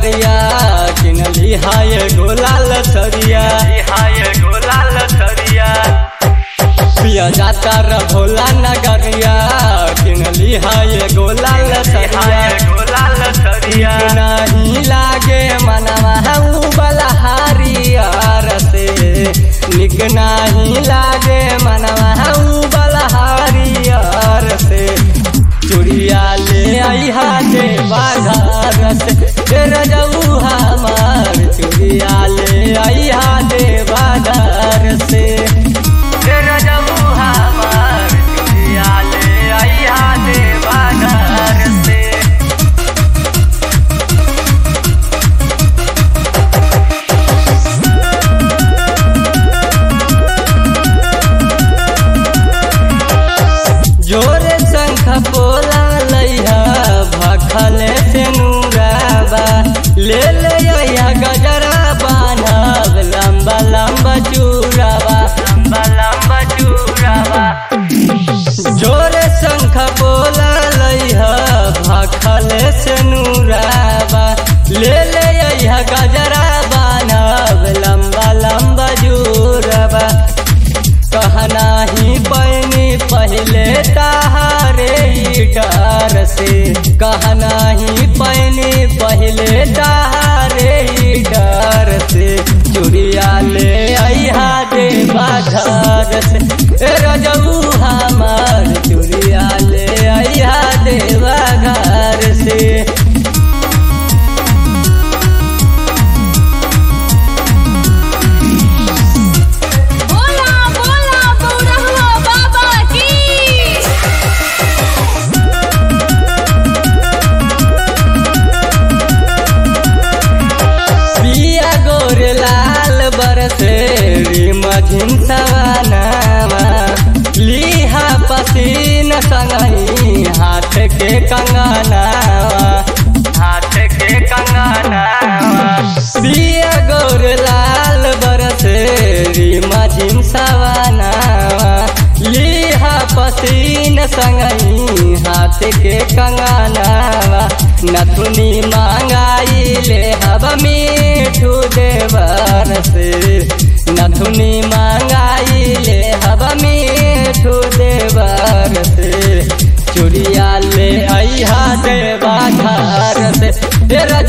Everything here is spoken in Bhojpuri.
नगरिया किनली हाय गोलाल थरिया हाय गोलाल थरिया पिया जाता र भोला नगरिया किनली हाय गोलाल थरिया गोलाल थरिया नहीं लागे मनवा उ बलहारियार से निक नहीं लागे मनवा उ बलहारियार से चुड़िया ले आई हाथे बाजार से तेरा जाऊ हमार चुड़िया ले आई हाथे बाजार से तेरा जाऊ हमार चुड़िया ले आई हाथे बाजार से जोरे शंख बोला लैहा भखले से नूराबा ले ले आया गजरा बान्हब लंबा लंबा चूराबा लंबा लंबा चूराबा जोरे शंख बोला लैहा भखले से नूराबा ले ले आया गजरा बान्हब लंबा लंबा जूराबा कहना ही पैनी पहले ताहारे ही डर से कहना ही पैनी पहले ताहारे ही डर से चुड़िया ले आइहा दे बाधर से ए रजऊ हमार चुड़िया ले आइहा दे बाधर से बोला बोला बौरहवा बाबा की पिया गोर लाल बरसे मझिन सवानावा लिहा पसीन संगही हाथ के कंगनावा हाथ के कंगनावा पिया गोर लाल बरसे मझिन सवानावा लिहा पसीन संगही हाथ के कंगनावा नथुनी मांगाई ले हब मीठू देवर से नथुनी मांगाई ले हब मीठू देवर से चुड़िया ले अहा देवा घर से तेरा